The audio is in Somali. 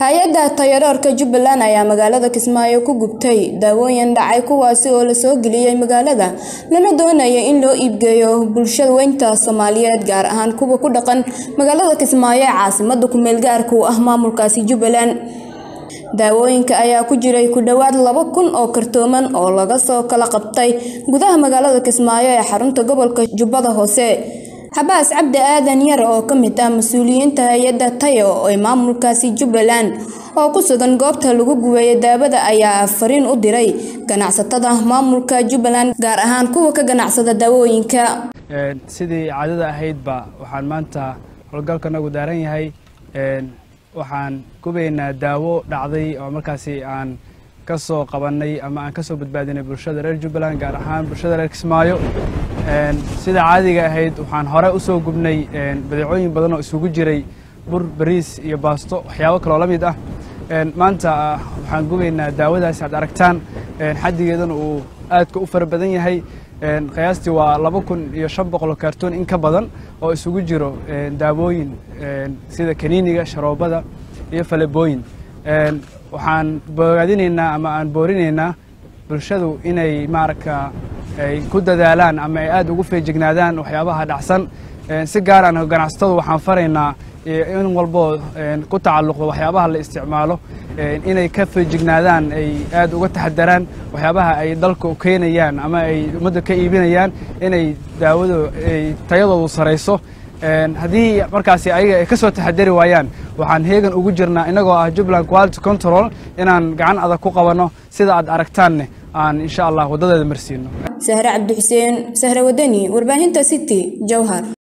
hay-adda tayaroorka jubbaland ayaa magaalada kismaayo ku gubtay daawooyin dhacay kuwaasi oo la soo geliyey magaalada lana doonaya in loo iibgeeyo bulshada weynta soomaaliyeed gaar ahaan kuwa ku dhaqan magaalada kismaayo ee caasimada kumeel gaarka u ah maamulkaasi jubbaland daawooyinka ayaa ku jiray ku dhowaad laba kun oo kartooman oo laga soo kala qabtay gudaha magaalada kismaayo ee xarunta gobolka jubbada hoose xabaas cabdi aadan yar oo ka mid ah mas-uuliyiinta hay-adda tayo ee maamulkaasi jubbaland oo ku sugan goobta lagu gubeeyay daawada ayaa fariin u diray ganacsatada maamulka jubbaland gaar ahaan kuwa ka ganacsada daawooyinka sidii caadada ahaydba waxaan maanta howlgalkanagu daaran yahay waxaan gubaynaa daawo dhacday oo markaasi aan ka soo qabannay ama aan ka soo badbaadinay bulshada reer jubbaland gaar ahaan bulshada reer kismaayo sida caadiga ahayd waxaan hore u soo gubnay badeecooyin badan oo isugu jiray bur bariis iyo baasto waxyaabo kaloo la mid ah maanta waxaan gubaynaa daawadaas aad aragtaan xaddigeedana uu aadka u fara badan yahay qiyaastii waa laba kun iyo shan boqol kaartoon in ka badan oo isugu jiro daawooyin sida kaniiniga sharoobada iyo falebooyin waxaan bogaadinaynaa ama aan boorinaynaa bulshadu inay maaragta ay ku dadaalaan ama ay aad ugu feejignaadaan waxyaabaha dhacsan si gaar aan ganacsatadu waxaan faraynaa in walboo ku tacalluqdo waxyaabaha la isticmaalo inay ka feejignaadaan ay aad uga taxadaraan waxyaabaha ay dalka keenayaan ama ay ummadda ka iibinayaan inay daawadu ay tayadoodu sarayso haddii markaasi ayaga ay ka soo taxadari waayaan waxaan heegan ugu jirnaa innagoo ah jubbaland quality control inaan gacan adag ku qabanno sida aad aragtaanne aan insha allah waddadeeda marsiino sahre cabdi xuseen sahre wadani warbaahinta city jowhar